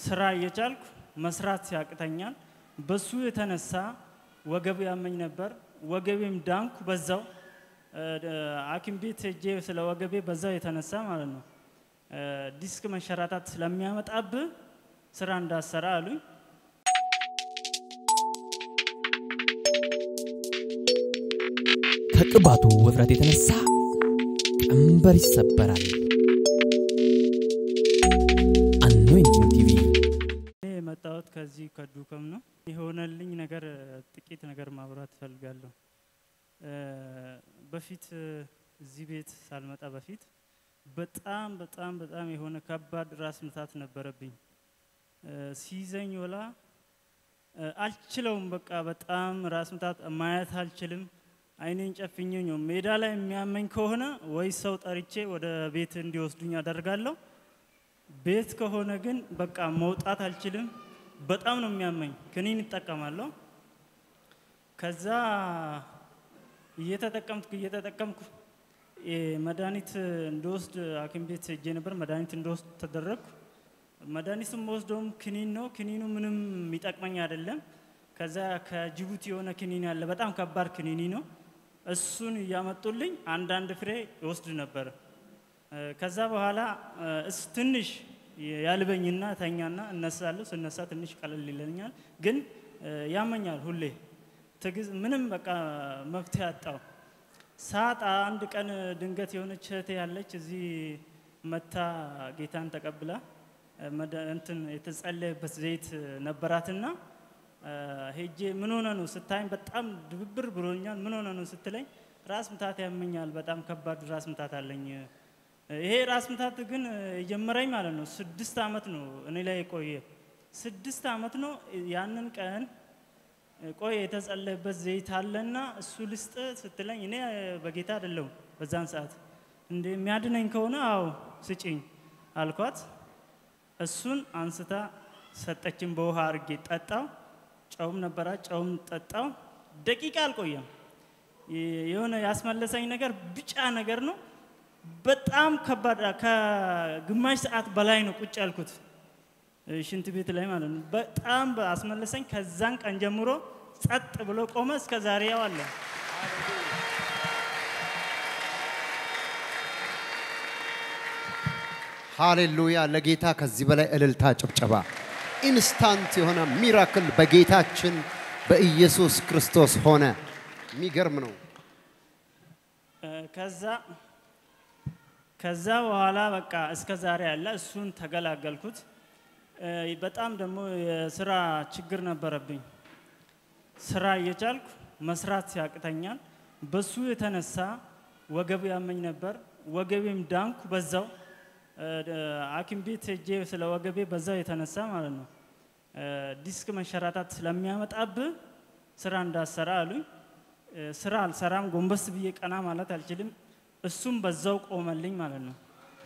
ስራ እየቻልኩ መስራት ያቅተኛል። በሱ የተነሳ ወገብ ያመኝ ነበር። ወገቤም ዳንኩ በዛው እ፣ ሐኪም ቤት ሄጄ ስለ ወገቤ በዛው የተነሳ ማለት ነው እ፣ ዲስክ መንሸራታት ስለሚያመጣብህ ስራ እንዳሰራ አሉኝ። ከቅባቱ ውፍረት የተነሳ ቀንበር ይሰበራል። አኖይንቲንግ ቲቪ እኔ የመጣሁት ከዚህ ከዱከም ነው። የሆነልኝ ነገር እ፣ ጥቂት ነገር ማብራት እፈልጋለሁ። እ፣ በፊት እ፣ እዚህ ቤት ሳልመጣ በፊት በጣም በጣም በጣም የሆነ ከባድ ራስ ምታት ነበረብኝ። እ፣ ሲይዘኝ ወላ እ፣ አልችለውም። በቃ በጣም ራስ ምታት ማየት አልችልም። አይኔን ጨፍኜ ነው ሜዳ ላይ የሚያመኝ ከሆነ ወይ ሰው ጠርቼ ወደ ቤት እንዲወስዱኝ አደርጋለሁ። ቤት ከሆነ ግን በቃ መውጣት አልችልም። በጣም ነው የሚያመኝ። ክኒን እጠቀማለሁ። ከዛ እየተጠቀምኩ እየተጠቀምኩ እ፣ መድኃኒት እንደወስድ ሐኪም ቤት ሄጄ ነበር። መድኃኒት እንደወስድ ተደረግኩ። መድኃኒቱም ወስደውም ክኒን ነው። ክኒኑ ምንም የሚጠቅመኝ አይደለም። ከዛ ከጅቡቲ የሆነ ክኒን ያለ በጣም ከባድ ክኒኒ ነው። እሱን እያመጡልኝ አንዳንድ ፍሬ ይወስድ ነበር። እ፣ ከዛ በኋላ እ፣ እስ ትንሽ ያልበኝና ተኛና እነሳለሁ። ስነሳ ትንሽ ቀለል ይለኛል፣ ግን እ፣ ያመኛል ሁሌ ትግዝ ምንም በቃ መፍትሄ አጣው። ሳጣ አንድ ቀን ድንገት የሆነች እህቴ ያለች እዚህ መታ ጌታን ተቀብላ እ፣ መደ- እንትን የተጸለየበት ዘይት ነበራትና እ፣ ሄጄ ምን ሆነ ነው ስታይም በጣም ድብብር ብሎኛል። ምን ሆነ ነው ስትለኝ ራስ ምታት ያመኛል፣ በጣም ከባድ ራስ ምታት አለኝ። ይሄ ራስ ምታት ግን የጀመረኝ ማለት ነው ስድስት ዓመት ነው እኔ ላይ የቆየ ስድስት ዓመት ነው። ያንን ቀን ቆይ የተጸለየበት ዘይት አለና እሱ ልስጥ ስትለኝ እኔ በጌታ አይደለሁም በዛን ሰዓት እንደ የሚያድነኝ ከሆነ አዎ ስጪኝ አልኳት። እሱን አንስታ ሰጠችን። በውሃ አድርጌ ጠጣው። ጨውም ነበራ፣ ጨውም ጠጣው። ደቂቃ አልቆየም። የሆነ ያስመለሰኝ ነገር ቢጫ ነገር ነው። በጣም ከባድ ከግማሽ ሰዓት በላይ ነው ቁጭ ያልኩት ሽንት ቤት ላይ ማለት ነው። በጣም አስመለሰኝ። ከዛን ቀን ጀምሮ ጸጥ ብሎ ቆመ። እስከ ዛሬ ያው አለ። ሃሌሉያ! ለጌታ ከዚህ በላይ እልልታ፣ ጭብጨባ። ኢንስታንት የሆነ ሚራክል በጌታችን በኢየሱስ ክርስቶስ ሆነ። የሚገርም ነው። እ፣ ከዛ ከዛ በኋላ በቃ እስከ ዛሬ ያለ እሱን ተገላገልኩት። እ፣ በጣም ደግሞ የስራ ችግር ነበረብኝ። ስራ እየቻልኩ መስራት ያቅተኛል። በሱ የተነሳ ወገብ ያመኝ ነበር። ወገቤም ዳንኩ በዛው እ፣ ሐኪም ቤት ሄጄ ስለ ወገቤ በዛው የተነሳ ማለት ነው እ፣ ዲስክ መንሸራታት ስለሚያመጣብህ ስራ እንዳሰራ አሉኝ። እ፣ ስራ አልሰራም፣ ጎንበስ ብዬ ቀና ማለት አልችልም። እሱም በዛው ቆመልኝ ማለት ነው።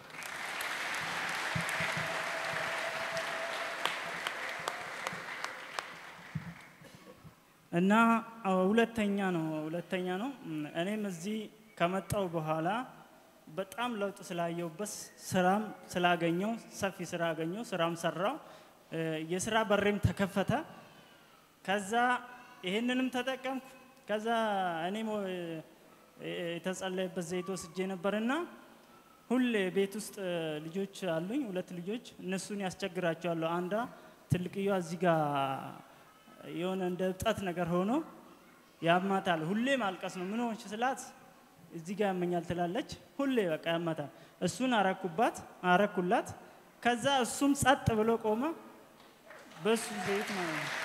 እና አዎ፣ ሁለተኛ ነው ሁለተኛ ነው እም፣ እኔም እዚህ ከመጣው በኋላ በጣም ለውጥ ስላየውበት ስራም ስላገኘው ሰፊ ስራ አገኘው፣ ስራም ሰራው፣ እ፣ የስራ በሬም ተከፈተ። ከዛ ይሄንንም ተጠቀምኩ። ከዛ እኔም እ፣ የተጸለየበት ዘይት ወስጄ ነበርና ሁሌ ቤት ውስጥ እ፣ ልጆች አሉኝ፣ ሁለት ልጆች። እነሱን ያስቸግራቸዋለሁ። አንዷ ትልቅየዋ እዚህ ጋር የሆነ እንደ እብጠት ነገር ሆኖ ያማታል። ሁሌ ማልቀስ ነው። ምን ሆንሽ ስላት እዚህ ጋር ያመኛል ትላለች። ሁሌ በቃ ያማታል። እሱን አረኩባት አረኩላት። ከዛ እሱም ጸጥ ብሎ ቆመ። በሱ ዘይት ማለት ነው።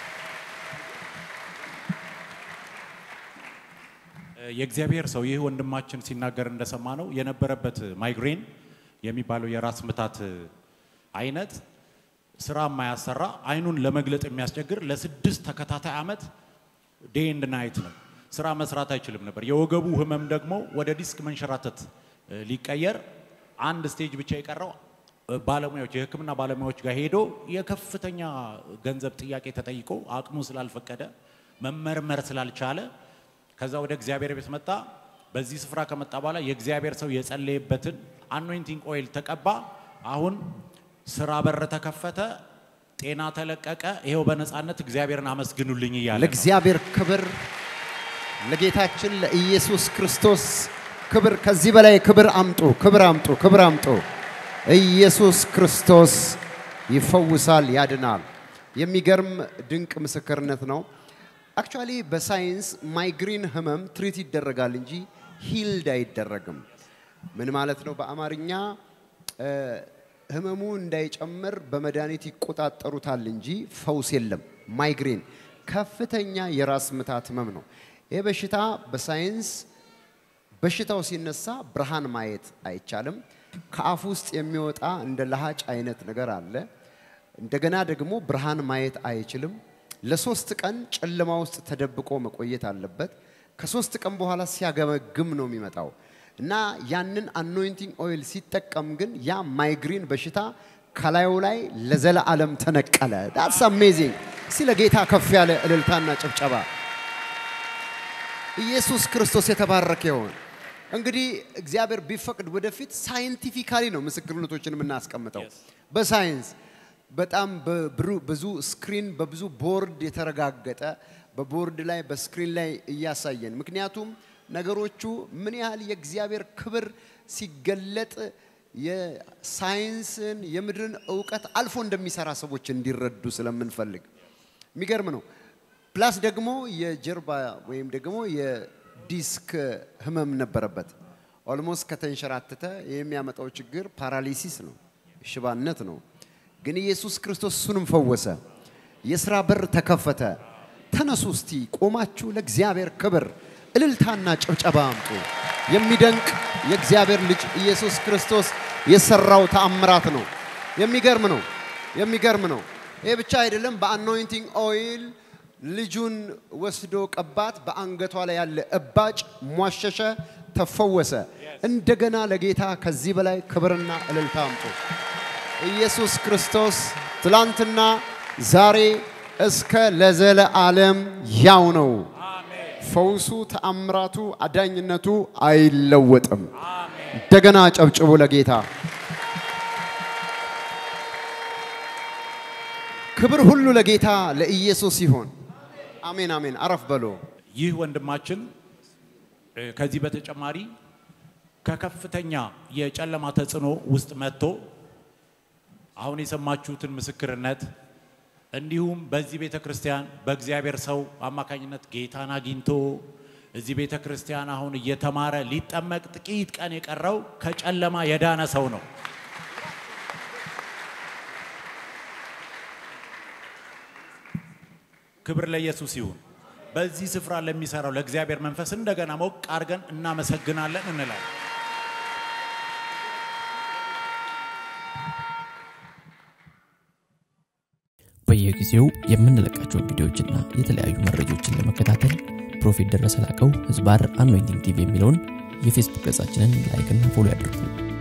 የእግዚአብሔር ሰው ይህ ወንድማችን ሲናገር እንደሰማ ነው የነበረበት ማይግሬን የሚባለው የራስ ምታት አይነት ስራ የማያሰራ አይኑን ለመግለጥ የሚያስቸግር ለስድስት ተከታታይ ዓመት ዴይ ኤንድ ናይት ነው። ስራ መስራት አይችልም ነበር። የወገቡ ህመም ደግሞ ወደ ዲስክ መንሸራተት እ፣ ሊቀየር አንድ ስቴጅ ብቻ የቀረው እ፣ ባለሙያዎች የሕክምና ባለሙያዎች ጋር ሄዶ የከፍተኛ ገንዘብ ጥያቄ ተጠይቆ አቅሙ ስላልፈቀደ መመርመር ስላልቻለ ከዛ ወደ እግዚአብሔር ቤት መጣ። በዚህ ስፍራ ከመጣ በኋላ የእግዚአብሔር ሰው የጸለየበትን አኖይንቲንግ ኦይል ተቀባ። አሁን ስራ በር ተከፈተ። ጤና ተለቀቀ። ይሄው በነፃነት እግዚአብሔርን አመስግኑልኝ እያለ ነው። ለእግዚአብሔር ክብር ለጌታችን ለኢየሱስ ክርስቶስ ክብር ከዚህ በላይ ክብር አምጡ፣ ክብር አምጡ፣ ክብር አምጡ። ኢየሱስ ክርስቶስ ይፈውሳል፣ ያድናል። የሚገርም ድንቅ ምስክርነት ነው። አክቹዋሊ በሳይንስ ማይግሪን ህመም ትሪት ይደረጋል እንጂ ሂልድ አይደረግም። ምን ማለት ነው? በአማርኛ እ፣ ህመሙ እንዳይጨምር በመድኃኒት ይቆጣጠሩታል እንጂ ፈውስ የለም። ማይግሬን ከፍተኛ የራስ ምታት ህመም ነው። ይህ በሽታ በሳይንስ በሽታው ሲነሳ ብርሃን ማየት አይቻልም። ከአፍ ውስጥ የሚወጣ እንደ ለሃጭ አይነት ነገር አለ። እንደገና ደግሞ ብርሃን ማየት አይችልም። ለሶስት ቀን ጨለማ ውስጥ ተደብቆ መቆየት አለበት። ከሶስት ቀን በኋላ ሲያገመግም ነው የሚመጣው እና ያንን አኖይንቲንግ ኦይል ሲጠቀም ግን ያ ማይግሪን በሽታ ከላዩ ላይ ለዘለዓለም ተነቀለ። ዳትስ አሜዚንግ። እስቲ ለጌታ ከፍ ያለ እልልታና ጭብጨባ። ኢየሱስ ክርስቶስ የተባረከ ይሁን። እንግዲህ እግዚአብሔር ቢፈቅድ ወደፊት ሳይንቲፊካሊ ነው ምስክርነቶችን የምናስቀምጠው በሳይንስ በጣም በብሩ- ብዙ ስክሪን በብዙ ቦርድ የተረጋገጠ በቦርድ ላይ በስክሪን ላይ እያሳየን ምክንያቱም ነገሮቹ ምን ያህል የእግዚአብሔር ክብር ሲገለጥ የሳይንስን የምድርን እውቀት አልፎ እንደሚሰራ ሰዎች እንዲረዱ ስለምንፈልግ የሚገርም ነው። ፕላስ ደግሞ የጀርባ ወይም ደግሞ የዲስክ ህመም ነበረበት። ኦልሞስት ከተንሸራተተ የሚያመጣው ችግር ፓራሊሲስ ነው፣ ሽባነት ነው። ግን ኢየሱስ ክርስቶስ እሱንም ፈወሰ። የስራ በር ተከፈተ። ተነሱ እስቲ ቆማችሁ ለእግዚአብሔር ክብር እልልታና ጭብጨባ አምጡ። የሚደንቅ የእግዚአብሔር ልጅ ኢየሱስ ክርስቶስ የሰራው ተአምራት ነው። የሚገርም ነው። የሚገርም ነው። ይህ ብቻ አይደለም። በአኖይንቲንግ ኦይል ልጁን ወስዶ ቀባት። በአንገቷ ላይ ያለ እባጭ ሟሸሸ፣ ተፈወሰ። እንደገና ለጌታ ከዚህ በላይ ክብርና እልልታ አምጡ። ኢየሱስ ክርስቶስ ትላንትና ዛሬ እስከ ለዘለዓለም ያው ነው። ፈውሱ፣ ተአምራቱ፣ አዳኝነቱ አይለወጥም። እንደገና ጨብጭቡ ለጌታ። ክብር ሁሉ ለጌታ ለኢየሱስ ይሆን። አሜን አሜን። አረፍ በሎ። ይህ ወንድማችን እ፣ ከዚህ በተጨማሪ ከከፍተኛ የጨለማ ተጽዕኖ ውስጥ መጥቶ አሁን የሰማችሁትን ምስክርነት እንዲሁም በዚህ ቤተ ክርስቲያን በእግዚአብሔር ሰው አማካኝነት ጌታን አግኝቶ እዚህ ቤተ ክርስቲያን አሁን እየተማረ ሊጠመቅ ጥቂት ቀን የቀረው ከጨለማ የዳነ ሰው ነው። ክብር ለኢየሱስ ይሁን። በዚህ ስፍራ ለሚሰራው ለእግዚአብሔር መንፈስ እንደገና ሞቅ አድርገን እናመሰግናለን እንላለን። በየጊዜው የምንለቃቸውን ቪዲዮዎችና የተለያዩ መረጃዎችን ለመከታተል ፕሮፌት ደረሰ ላቀው ህዝባር አኖይንቲንግ ቲቪ የሚለውን የፌስቡክ ገጻችንን ላይክና ፎሎ ያድርጉ።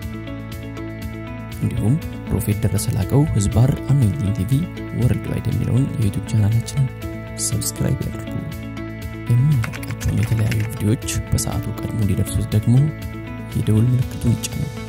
እንዲሁም ፕሮፌት ደረሰ ላቀው ህዝባር አኖይንቲንግ ቲቪ ወርልድ ዋይድ የሚለውን የዩቱብ ቻናላችንን ሰብስክራይብ ያድርጉ። የምንለቃቸውን የተለያዩ ቪዲዮዎች በሰዓቱ ቀድሞ እንዲደርሱት ደግሞ የደውል ምልክቱን ይጫኑ።